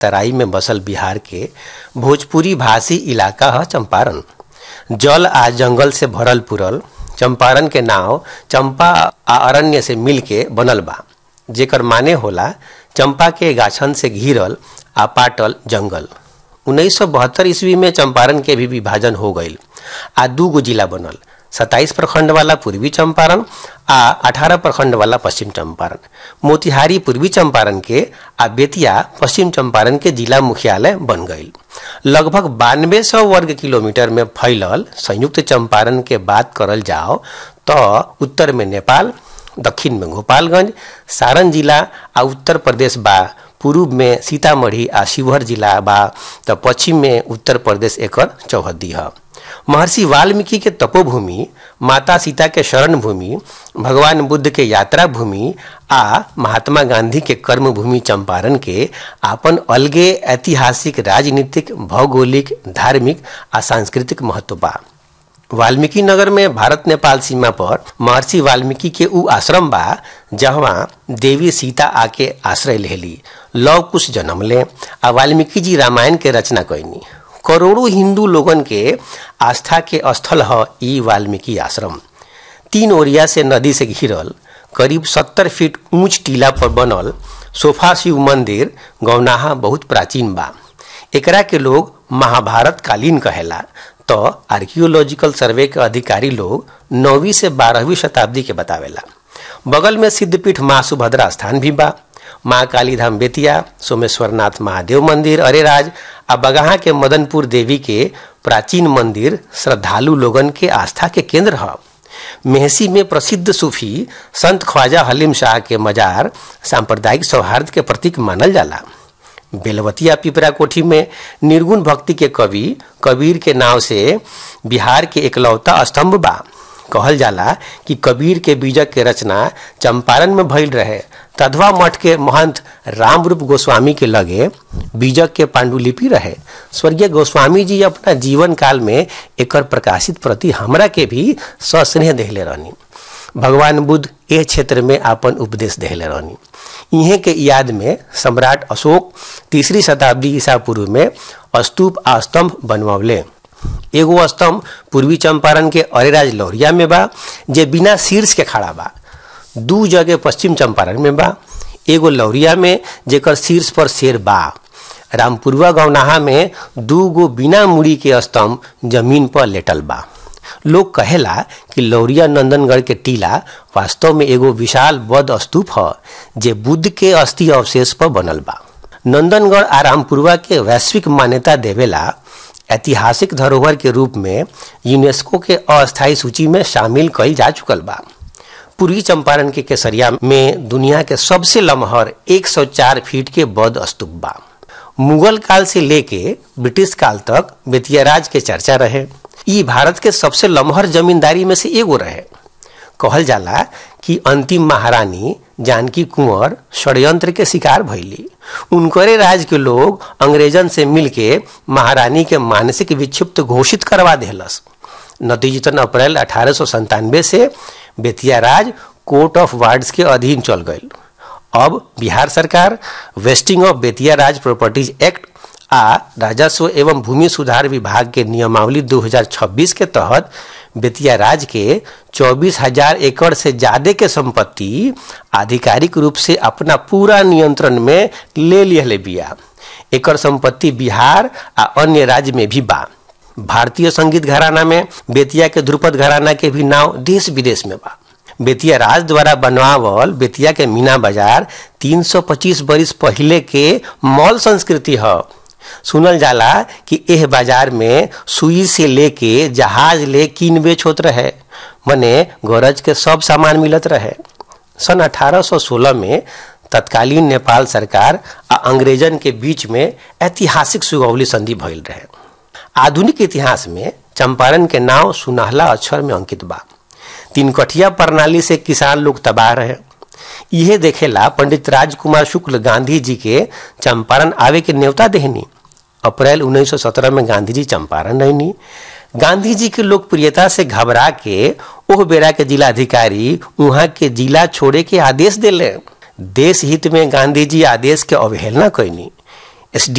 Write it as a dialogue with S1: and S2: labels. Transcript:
S1: तराई में बसल बिहार के भोजपुरी भाषी इलाका है चंपारण जल आ जंगल से भरल पुरल चंपारण के नाव चंपा आ अरण्य से मिल के बनल बा जेकर माने होला चंपा के गाछन से घिरल आ पाटल जंगल उन्नीस सौ बहत्तर ईस्वी में चंपारण के भी विभाजन हो गईल आ दू गो जिला बनल सत्ताईस प्रखंड वाला पूर्वी चंपारण आ अठारह प्रखंड वाला पश्चिम चंपारण मोतिहारी पूर्वी चंपारण के आ बेतिया पश्चिम चंपारण के जिला मुख्यालय बन गईल लगभग बानवे सौ वर्ग किलोमीटर में फैलल संयुक्त चंपारण के बात करल जाओ तो उत्तर में नेपाल दक्षिण में गोपालगंज सारण जिला आ उत्तर प्रदेश बा पूर्व में सीतामढ़ी आ शिवहर जिला बा तो पश्चिम में उत्तर प्रदेश एकर चौहद्दी है महर्षि वाल्मीकि के तपोभूमि माता सीता के शरण भूमि भगवान बुद्ध के यात्रा भूमि आ महात्मा गांधी के कर्म भूमि चंपारण के आपन अलगे ऐतिहासिक राजनीतिक भौगोलिक धार्मिक आ सांस्कृतिक महत्व बा वाल्मीकि नगर में भारत नेपाल सीमा पर महर्षि वाल्मीकि के उ आश्रम बा जहाँ देवी सीता आके आश्रय लेली लव कुश जन्म ले आ वाल्मीकि जी रामायण के रचना कैनी करोड़ों हिंदू लोगन के आस्था के स्थल है ई वाल्मीकि आश्रम तीन ओरिया से नदी से घिरल करीब सत्तर फीट ऊंच टीला पर बनल सोफा शिव मंदिर गौनाहा बहुत प्राचीन बा एकरा के लोग महाभारत कालीन कहेला तो आर्कियोलॉजिकल सर्वे के अधिकारी लोग नौवीं से बारहवीं शताब्दी के बतावेला बगल में सिद्धपीठ माँ सुभद्रा स्थान भी बा माँ काली धाम बेतिया सोमेश्वरनाथ महादेव मंदिर अरेराज आ बगहा के मदनपुर देवी के प्राचीन मंदिर श्रद्धालु लोगन के आस्था के केंद्र है मेहसी में प्रसिद्ध सूफी संत ख्वाजा हलीम शाह के मजार सांप्रदायिक सौहार्द के प्रतीक मानल जाला बेलवतिया पिपरा कोठी में निर्गुण भक्ति के कवि कबीर के नाव से बिहार के एकलौता स्तंभ बा कहल जाला कि कबीर के बीजक के रचना चंपारण में भइल रहे तधवा मठ के महंत रामरूप गोस्वामी के लगे बीजक के पांडुलिपि रहे स्वर्गीय गोस्वामी जी अपना जीवन काल में एकर प्रकाशित प्रति हमरा के भी सस्नेह देहले रहनी भगवान बुद्ध ए क्षेत्र में अपन उपदेश देहले रहनी इहे के याद में सम्राट अशोक तीसरी शताब्दी ईसा पूर्व में स्तूप आ स्तंभ बनवले एगो स्तंभ पूर्वी चंपारण के अरेराज लौरिया में बा जे बिना शीर्ष के खड़ा बा दू जगह पश्चिम चंपारण में बा एगो लौरिया में जेकर शीर्ष पर शेर बा रामपुरवा गौनाहा में दू गो बिना मुड़ी के स्तंभ जमीन पर लेटल बा लोग कहेला कि लौरिया नंदनगढ़ के टीला वास्तव में एगो विशाल बौद्ध स्तूप ह जे बुद्ध के अस्थि अवशेष पर बनल बा नंदनगढ़ आ रामपुरवा के वैश्विक मान्यता देवेला ऐतिहासिक धरोहर के रूप में यूनेस्को के अस्थायी सूची में शामिल कईल जा चुकल बा पूर्वी चंपारण के केसरिया में दुनिया के सबसे लमहर 104 फीट के बौद्ध स्तूप बा मुगल काल से लेके ब्रिटिश काल तक बेतियाराज के चर्चा रहे ई भारत के सबसे लमहर जमींदारी में से एगो रहे कहल जाला कि अंतिम महारानी जानकी कुंवर षड्यंत्र के शिकार भइली उनकरे राज के लोग अंग्रेजन से मिलके महारानी के मानसिक विक्षिप्त घोषित करवा देहलस नतीजतन अप्रैल अठारह से Bettiah Raj court of wards के अधीन चल गई अब बिहार सरकार vesting of Bettiah Raj properties act आ राजस्व एवं भूमि सुधार विभाग के नियमावली 2026 के तहत बेतिया राज के चौबीस हजार एकड़ से ज्यादा के संपत्ति आधिकारिक रूप से अपना पूरा नियंत्रण में ले लिहले बिया एकर संपत्ति बिहार आ अन्य राज्य में भी बा भारतीय संगीत घराना में बेतिया के ध्रुपद घराना के भी नाव देश विदेश में बा बेतिया राज द्वारा बनवावल बेतिया के मीना बाजार 325 बरिस पहले के मॉल संस्कृति है सुनल जाला कि एह बाजार में सुई से लेके जहाज ले कीन बेच होत रहे मने गरज के सब सामान मिलत रहे सन 1816 में तत्कालीन नेपाल सरकार आ अंग्रेजन के बीच में ऐतिहासिक सुगौली संधि भइल रहे आधुनिक इतिहास में चंपारण के नाव सुनहला अक्षर में अंकित बा तीन कठिया प्रणाली से किसान लोग तबाह रहे यह देखेला पंडित राजकुमार शुक्ल गांधी जी के चंपारण आवे के न्योता देहनी अप्रैल 1917 में गांधी जी चंपारण रहनी गांधी जी की लोकप्रियता से घबरा के ओह बेरा के जिलाधिकारी वहां के जिला छोड़े के आदेश दिले देश हित में गांधी जी आदेश के अवहेलना कैनी एस